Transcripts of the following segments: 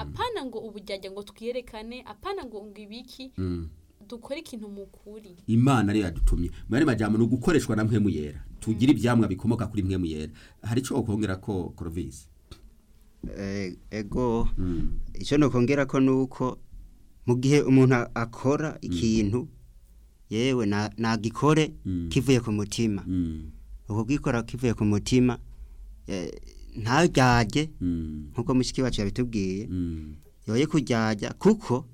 apana ngo ubujyajya ngo twiyerekane apana ngo ngo ibiki Mm. dukore ikintu mu kuri imana ariyo yadutumye mu yandi majambo ni ugukoreshwa na mpwemu yera tugira ibyamwa bikomoka kuri mpwemu yera hari icyo wakongera ko korovisi Eh, ego icyo nokongera ko nuko mu gihe umuntu a- akora ikintu yewe na- nagikore Mm. kivuye ku mutima Mm. uko gikora kivuye ku mutima eh, ntaryarye Mm. nkuko mushiki wacu yabitubwiye Mm. yoye kuryarya kuko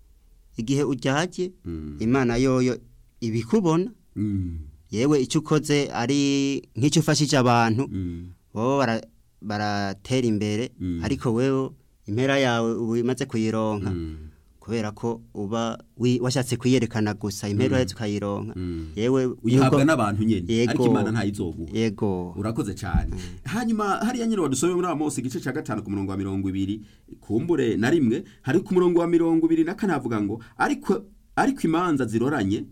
igihe uryarye Mm. imana yoyo ibikubona Mm. yewe icyo ukoze ari nk'icyo ufashije abantu Mm. bo bara- baratera imbere Mm. ariko wewe impera yawe uba umaze kuyironka Mm. kubera ko uba wi- washatse kuyerekana gusa impera uhetse ukayironka Mm. yewe uyihabwa nuko- n'abantu nyine Yego. ariko imana ntayizoguha yego urakoze cyane hanyuma hariya nyine wadusomeye muri Amos igice cya gatanu ku murongo wa mirongo ibiri kumbure na rimwe hari ku murongo wa mirongo ibiri na kane havuga ngo ariko ariko imanza ziroranye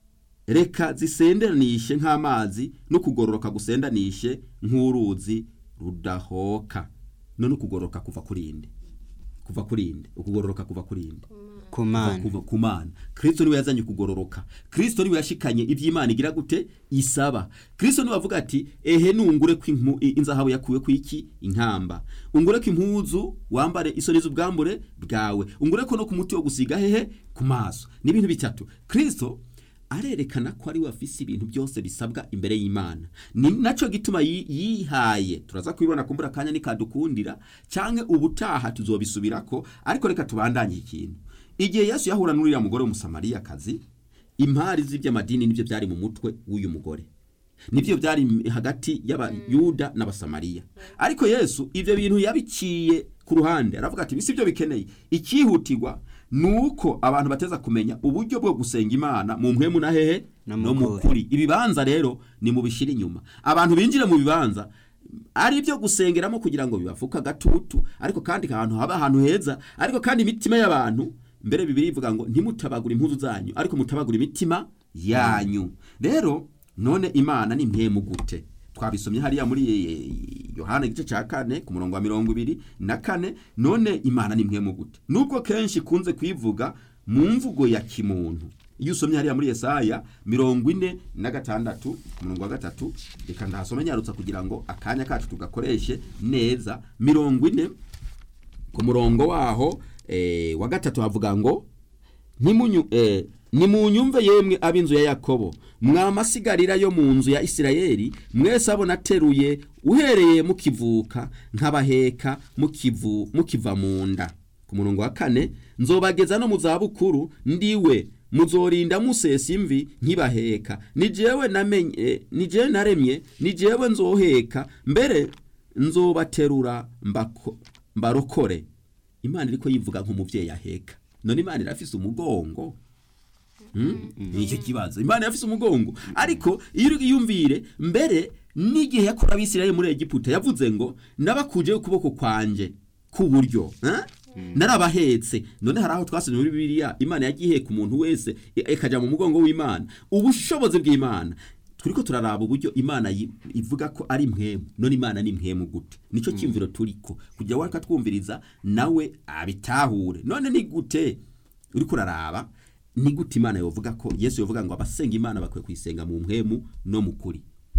reka zisendanishe nk'amazi no kugororoka gusendanishe nk'uruzi rudahoka none ukugororoka kuva kuri inde kuva kuri inde ukugororoka kuva kuri inde ku kuva mana kuva ku mana kristo niwe yazanye kugororoka kristo niwe yashikanye iby'imana igira gute isaba kristo niwe avuga ati ehe nungure ko impu- i- inzahabu yakuwe ku iki inkamba ungure ko impuzu wambare isoni z'ubwambure bwawe ungure ko no ku muti wo gusiga hehe ku maso ni ibintu bitatu kristo arerekana ko ari we afise ibintu byose bisabwa imbere y'imana ni nacyo gituma yi- yihaye turaza kubibona kumbura akanya nikadukundira canke ubutaha tuzobisubirako ariko reka tubandanye ikintu igihe yesu yahura n'uriya mugore w'umusamariyakazi impari z'iby'amadini nibyo byari mu mutwe w'uyu mugore nibyo byari m- hagati y'abayuda n'abasamariya ariko yesu ibyo bintu yabiciye ku ruhande aravuga ati bisi byo bikeneye icyihutirwa ni uko abantu bateza kumenya uburyo bwo gusenga imana mu mpwemu na hehe No mu no mu kuri. kuri ibibanza rero ni mu bishyira inyuma abantu binjire mu bibanza ari ibyo gusengeramo kugira ngo bibafuke agatutu ariko kandi ahantu haba ahantu heza ariko kandi imitima y'abantu mbere bibiri ivuga ngo ntimutabagure impuzu zanyu ariko mutabagure imitima yanyu rero none imana ni mpemu gute twabisomye hariya muri eh, yohana igice cya kane ku murongo wa mirongo ibiri na kane none imana ni mpemu gute nubwo kenshi ikunze kuyivuga mu mvugo ya kimuntu iyo usomye hariya muri yesaya mirongo ine na gatandatu ku murongo wa gatatu reka ndahasome nyarutsa kugira ngo akanya kacu tugakoreshe neza mirongo ine ku murongo waho eh, wa gatatu havuga ngo ntimunyu eh, nimunyumve yemwe ab'inzu ya yakobo mwamasigarira yo mu nzu ya isirayeli mwese abo nateruye uhereye mukivuka nkabaheka mukivu mukiva mu nda ku murongo wa kane nzobageza no mu zabukuru ndiwe muzorinda musesa imvi nkibaheka ni jewe namenye eh, ni jewe naremye ni jewe nzoheka mbere nzobaterura mbako- mbarokore imana iriko yivuga nk'umubyeyi aheka none imana irafise umugongo ni icyo kibazo imana yafise umugongo ariko iyo uri yumvire mbere n'igihe yakora abisirayeli muri egiputa yavuze ngo nabakujeho ukuboko kwanje k'uburyo eh? narabahetse none hari aho twasomye muri bibiliya imana yagiye iheka umuntu wese i- ikajya mu mugongo w'imana ubushobozi bw'imana turiko turaraba uburyo imana yi- ivuga ko ari mpwemu none imana ni mpwemu gute nico cyumviro turiko kugira wareka twumviriza nawe abitahure none ni gute uriko uraraba ni gute imana yovuga ko yesu yovuga ngo abasenga imana bakwiye kuyisenga mu mpwemu no mu kuri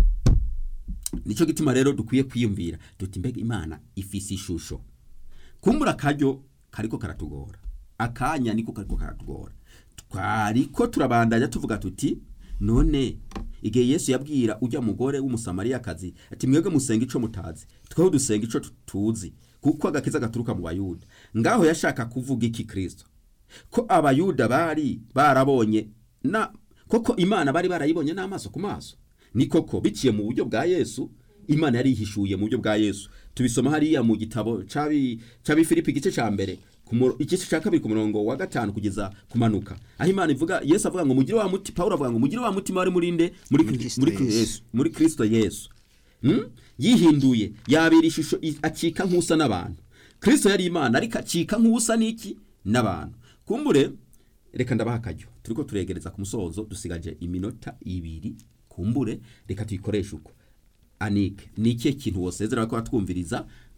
nicyo gituma rero dukwiye kwiyumvira duti mbega imana ifise ishusho kumbura akaryo kariko karatugora akanya niko kariko karatugora twariko turabandanya tuvuga tuti none igihe yesu yabwira ujya mugore w'umusamariyakazi ati mwebwe musenga ico mutazi tweho dusenga ico tuzi kuko agakiza gaturuka mu bayuda ngaho yashaka kuvuga iki kristo ko abayuda bari barabonye na koko imana bari barayibonye n'amaso ku maso ni koko biciye mu buryo bwa yesu imana yari ihishuye mu buryo bwa yesu tubisoma hariya mu gitabo c'abi c'abi filipi igice ca mbere ku muro- igice ca kabiri ku murongo wa gatanu kugeza kumanuka aho imana ivuga yesu avuga ngo mugire wa muti pawulo avuga ngo mugire wa mutima wari muri nde muri Muri Kri- Kristo muri Yesu. yesu muri kristo yesu Hmm? yihinduye yabera ishusho i- acika nk'usa n'abantu kristo yari imana ariko acika nk'usa n'iki n'abantu kumbure reka ndabaha akaryo turiko turegereza ku musozo dusigaje iminota ibiri kumbure reka tuyikoreshe uko anike ni ikihe kintu wosezera ko batwumviriza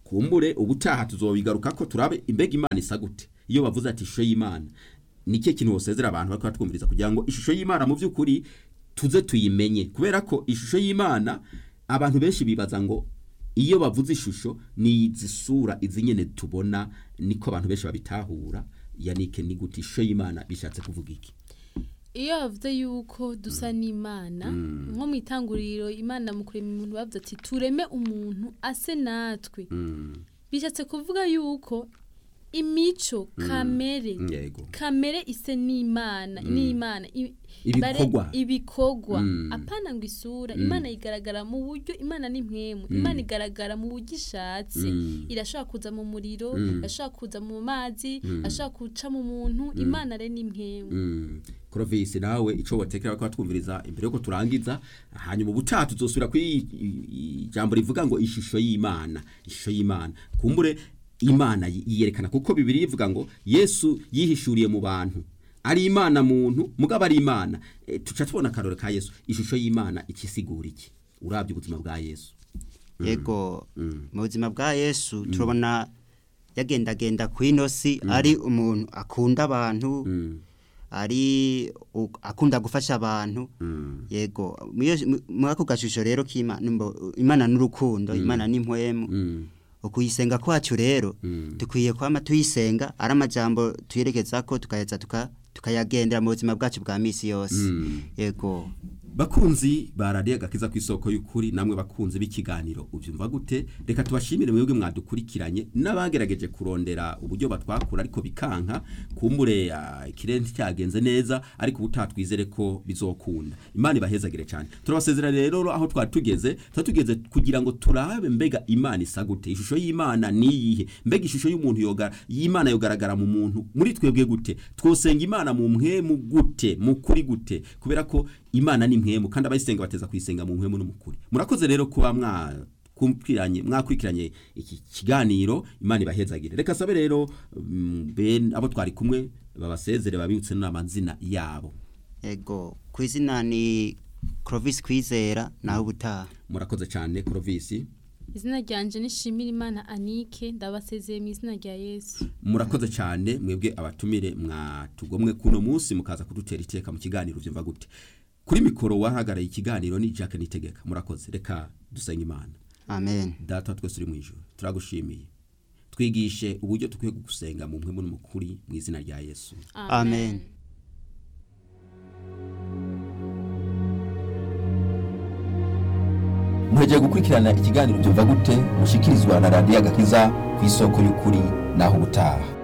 kumbure ubutaha tuzobigaruka ko turabe imbega imana isa gute iyo bavuze ati ishusho y'imana nicyo kintu wosezera abantu bariko batwumviriza kugira ngo ishusho y'imana mu by'ukuri tuze tuyimenye kubera ko ishusho y'imana abantu benshi bibaza ngo iyo bavuze ishusho ni izi sura izi nyene tubona niko abantu benshi babitahura yanike ni gute ishusho y'imana bishatse kuvuga iki iyo bavuze yuko dusa n'imana nko mu itanguriro imana mu kurema umuntu bavuze ati tureme umuntu ase natwe bishatse kuvuga yuko imico kamere yego kamere ise n'imana n'imana i- Ibikorwa. bare- ibikorwa Mm. apana ngo isura imana igaragara mu buryo imana ni mpwemu imana igaragara mu buryo ishatse Mm. irashobora kuza mu muriro irashobora kuza mu mazi irashobora guca mu muntu imana re ni mpwemu Mm. Clovis nawe ico wotekera ko batwumviriza imbere yuko turangiza hanyuma ubutaha tuzosubira kuri ijambo rivuga ngo ishusho y'Imana ishusho y'Imana kumbure Imana yi- yiyerekana kuko bibiri ivuga ngo Yesu yihishuriye mu bantu ari Imana muntu mugabo ari Imana e, tuca tubona karore ka Yesu ishusho y'Imana ikisigura iki urabye ubuzima bwa Yesu yego mu buzima bwa yesu turabona yagendagenda ku ino si ari umuntu akunda abantu Mm. ari u- akunda gufasha abantu Mm. yego muri iyo- muri ako gashusho rero k'imana mbo- imana n'urukundo imana n'impwemu Mm. ukuyisenga kwacu rero Mm. dukwiye kwama tuyisenga ari amajambo tuyerekeza ko tukayaza tuka tukayagendera mu buzima bwacu bwa misi yose Mm. yego bakunzi ba radiyo agakiza ku isoko y'ukuri namwe bakunzi b'ikiganiro ubyumva gute reka tubashimire mwebwe mwadukurikiranye n'abagerageje kurondera uburyo batwakura ariko bikanka kumbure ah, ikirere cyagenze neza ariko ubutaha twizere ko bizokunda imana ibahezagire cyane turabasezera rero aho twari tugeze tuba tugeze kugira ngo turabe mbega imana isa gute ishusho y'imana ni iyihe mbega ishusho y'umuntu yoga y'imana yogaragara mu muntu muri twebwe gute twosenga imana mu mpwemu gute mu kuri gute kubera ko imana ni mpwemu kandi abayisenga bateza kuyisenga mu mpwemu n'umukuri murakoze rero kuba mwa kumviranye mwakurikiranye iki kiganiro imana ibahezagire reka sabe rero mm, ben abo twari kumwe babasezere babibutse n'amazina yabo yego ku izina ni Clovis Kwizera naho ubutaha murakoze cyane Clovis izina ryanje nishimira imana anike ndabasezeye mu izina rya yesu murakoze cyane mwebwe abatumire mwatugomwe kuno munsi mukaza kudutera iteka mu kiganiro byumva gute kuri mikoro wahagarariye ikiganiro ni Jack Nitegeka murakoze reka dusenge imana amen data wa twese uri mu ijoro turagushimiye twigishe uburyo dukwiye gusenga mu mpwemu n'umukuri mu izina rya yesu amen muhegeye gukurikirana ikiganiro byumva gute mushikirizwa na radiyo agakiza ku isoko y'ukuri naho ubutaha